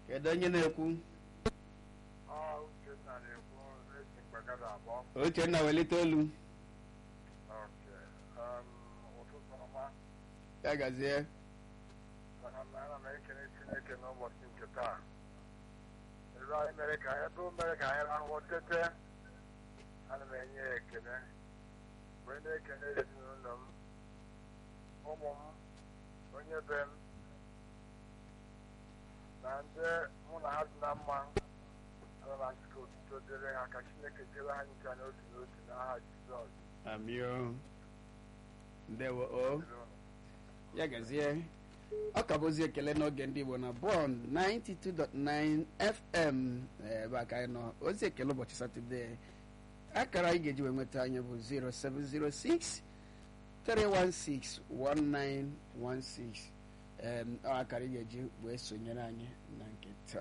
kedu onye na-ekwu Ọ Uchenna na-ekwu esi mgbagada abụọ. Uchenna welite olu Ok. Um, ụtụtụ ọma. ya gazie Ana m ana m ekele Chineke n'ụbọchị nke taa. Ebe anyị mere ka ebe o mere ka anyị rahụ tete. Ana m enye ya ekele. Mgbe na-ekele ezinụlọ m, ụmụ m, onye be m, na ndị mụ na ha dị na mma. Ana m asị ka otuto dịrị ha ka Chineke chere ha ncha n'otu n'otu n'aha Jizọs. amio ndewo o Dịrị unu. ya gazie ọ ka bụzi ekele n'oge ndị Igbo na Bond 92.9 FM ebe a ka anyị nọ ozi ekele ụbọchị Satọde akara anyị ga-eji wee nweta anyị bụ 0706 316 1916 em, ọ akara ị ga-eji wee sonyere anyị na nke taa